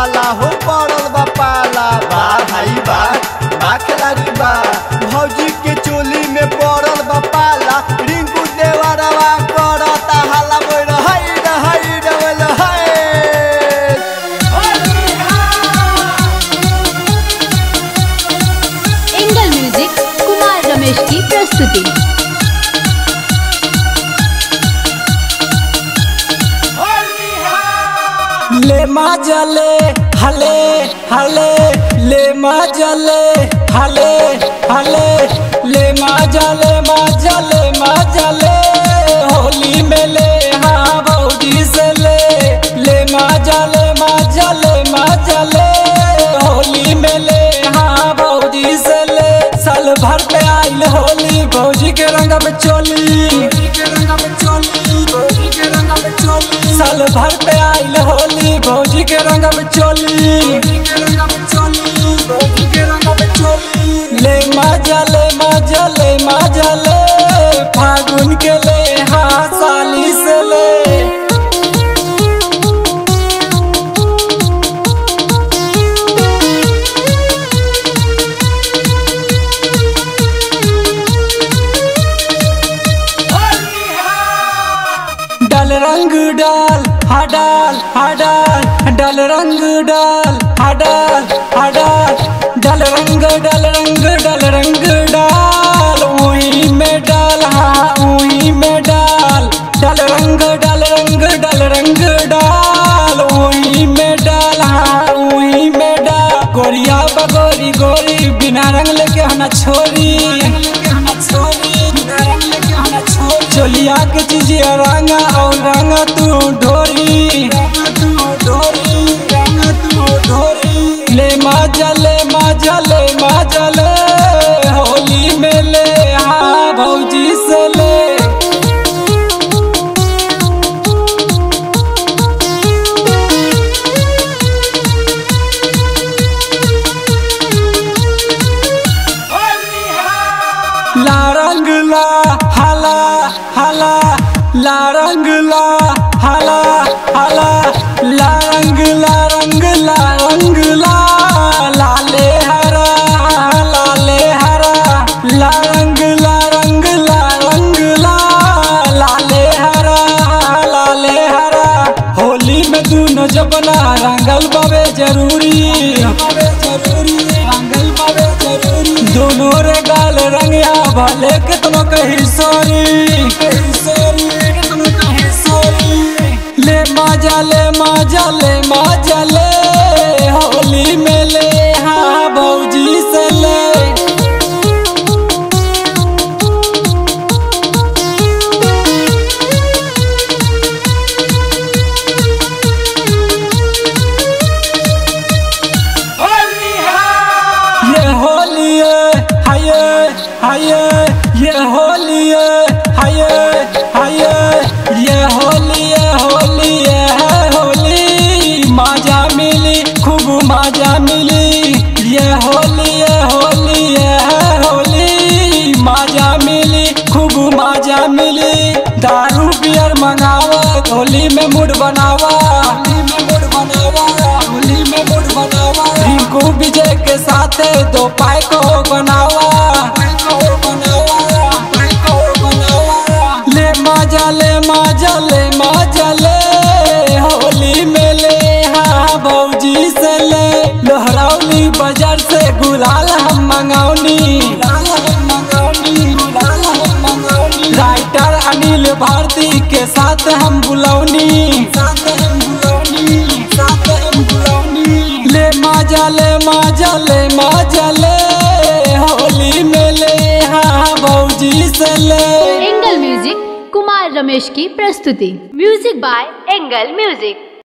पाला हो पड़ल बा पाला बा भाई बा बा खिलाड़ी बा भौजी के चोली में पड़ल बा पाला रिंकू देवरवा करता हाला बोल हाय रे हाय रे बोल हाय एंगल म्यूजिक कुमार रमेश की प्रस्तुति ले माजले हले हले ले माजले हले हले ले माजले माजले माजले होली में ले हाँ भौजी से ले ले माजले माजले माजले होली में ले हाँ भौजी से ले साल भर पे आइल होली भौजी के रंग में चोली भौजी के रंग में चोली भौजी के रंग में चोली साल भर पे आइल होली भौजी के रंग में चोली भौजी के रंग में चोली भौजी के रंग में चोली ले मजा ले मजा ले मजा ले फागुन के ले हाँ साली से ले डाल रंग डाल हडाल हडाल डाल रंग डाल हडाल हडाल डाल रंग डाल रंग डाल रंग डाल उही में डाल हाँ उही में डाल डाल रंग डाल रंग डाल रंग डाल उही में डाल हाँ उही में डाल गोरिया बगोरी गोरी बिना रंग लेके हना छोरी चोलिया के चीजिया रंगा और रंगा तू ढोरी ले मजा ले मजा ले मजा ले होली में ले हाँ भौजी से ले ला रंग ला हला हला ला रंग ला हला हला ला रंग ला रंग ला रंग ला लाले हरा लाले हरा ला रंग ला रंग ला रंग ला लाले हरा लाले हरा होली में दोनों जबना रंगल बाबे जरूरी बाबे जरूरी रंगल बाबे जरूरी दोनों रे गाल रंगिया भले कितनो कही सॉरी ले मजा ले मजा ले मजा ले होली में ले हाँ भौजी से ले ये होली है हाये हाये ये होली है हाये हाये ये होली है होली है होली मजा मिली खूब मजा मिली ये होली है होली है होली मजा मिली खूब मजा मिली दारू बियर मंगावा होली में मूड बनावा होली में मूड बनावा होली में मूड बनावा रिंकू विजय के साथ दो पाई को बनावा ले मजा ले मजा ले मजा ले होली में ले हाँ भौजी से ले लोहरौली बाजार से गुलाल हम मंगौनी राइटर अनिल भारती के साथ हम बुलौनी ले मजा ले मजा ले मजा ले होली में ले हाँ भौजी से ले एंगल म्यूजिक कुमार रमेश की प्रस्तुति म्यूजिक बाय एंगल म्यूजिक